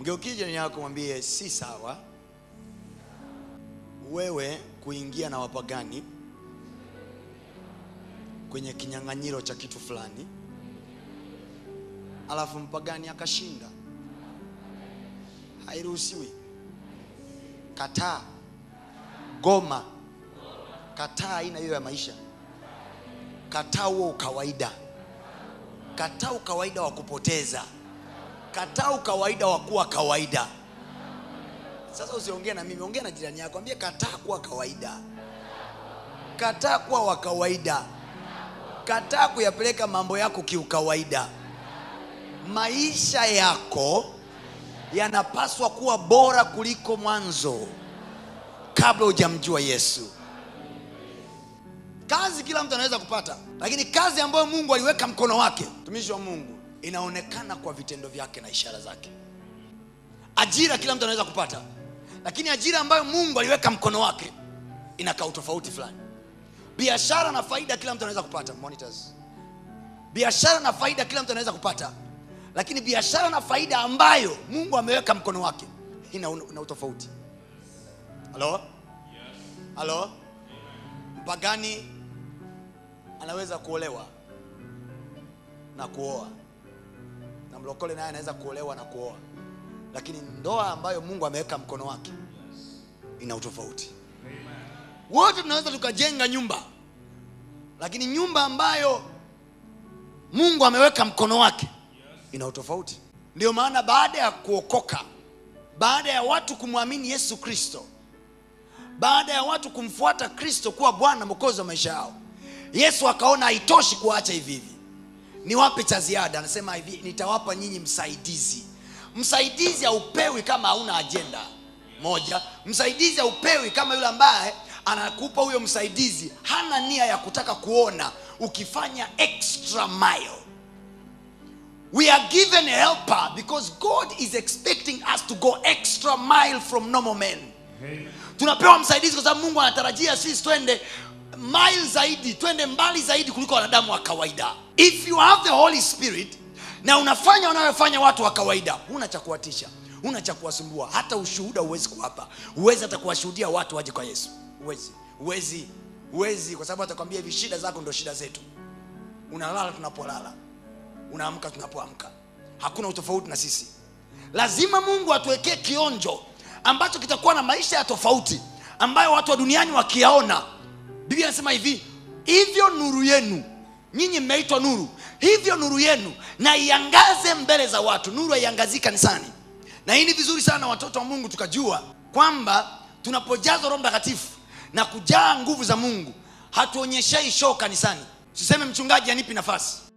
Mgeukie jirani yako mwambie si sawa wewe kuingia na wapagani kwenye kinyang'anyiro cha kitu fulani alafu mpagani akashinda. Hairuhusiwi. Kataa, goma, kataa aina hiyo ya maisha, kataa huo ukawaida, kataa ukawaida wa kupoteza, kataa ukawaida wa kuwa kawaida. Sasa usiongee na mimi, ongea na jirani yako, ambie kataa kuwa kawaida, kataa kuwa wa kawaida, kataa kuyapeleka mambo yako kiukawaida. Maisha yako yanapaswa kuwa bora kuliko mwanzo, kabla hujamjua Yesu. Kazi kila mtu anaweza kupata, lakini kazi ambayo Mungu aliweka mkono wake, mtumishi wa Mungu, inaonekana kwa vitendo vyake na ishara zake. Ajira kila mtu anaweza kupata, lakini ajira ambayo Mungu aliweka mkono wake inakaa utofauti fulani. Biashara na faida kila mtu anaweza kupata, monitors. Biashara na faida kila mtu anaweza kupata, lakini biashara na faida ambayo Mungu ameweka mkono wake ina, ina utofauti. Halo, halo. Mpagani anaweza kuolewa na kuoa, na mlokole naye anaweza kuolewa na kuoa, lakini ndoa ambayo Mungu ameweka mkono wake ina utofauti. Wote tunaweza tukajenga nyumba, lakini nyumba ambayo Mungu ameweka mkono wake ina utofauti. Ndio maana baada ya kuokoka, baada ya watu kumwamini Yesu Kristo, baada ya watu kumfuata Kristo kuwa Bwana Mwokozi wa maisha yao, Yesu akaona haitoshi kuacha hivi hivi, niwape cha ziada. Anasema hivi, nitawapa nyinyi msaidizi. Msaidizi haupewi kama hauna ajenda moja. Msaidizi haupewi kama yule ambaye anakupa huyo msaidizi hana nia ya kutaka kuona ukifanya extra mile. We are given a helper because God is expecting us to go extra mile from normal men. Tunapewa msaidizi kwa sababu Mungu anatarajia sisi twende mile zaidi, twende mbali zaidi kuliko wanadamu wa kawaida. If you have the Holy Spirit na unafanya wanayofanya watu wa kawaida, huna cha kuwatisha, huna cha kuwasumbua, hata ushuhuda huwezi kuwapa, huwezi hata kuwashuhudia watu waje kwa Yesu, huwezi, huwezi, huwezi, kwa sababu atakwambia hivi, shida zako ndo shida zetu. Unalala tunapolala, unaamka tunapoamka, hakuna utofauti na sisi. Lazima Mungu atuwekee kionjo ambacho kitakuwa na maisha ya tofauti ambayo watu wa duniani wakiyaona. Biblia inasema hivi, hivyo nuru yenu, nyinyi mmeitwa nuru, hivyo nuru yenu na iangaze mbele za watu. Nuru haiangazii kanisani, na hii ni vizuri sana watoto wa Mungu tukajua kwamba tunapojazwa Roho Mtakatifu na kujaa nguvu za Mungu, hatuonyeshei show kanisani. Siseme mchungaji anipi nafasi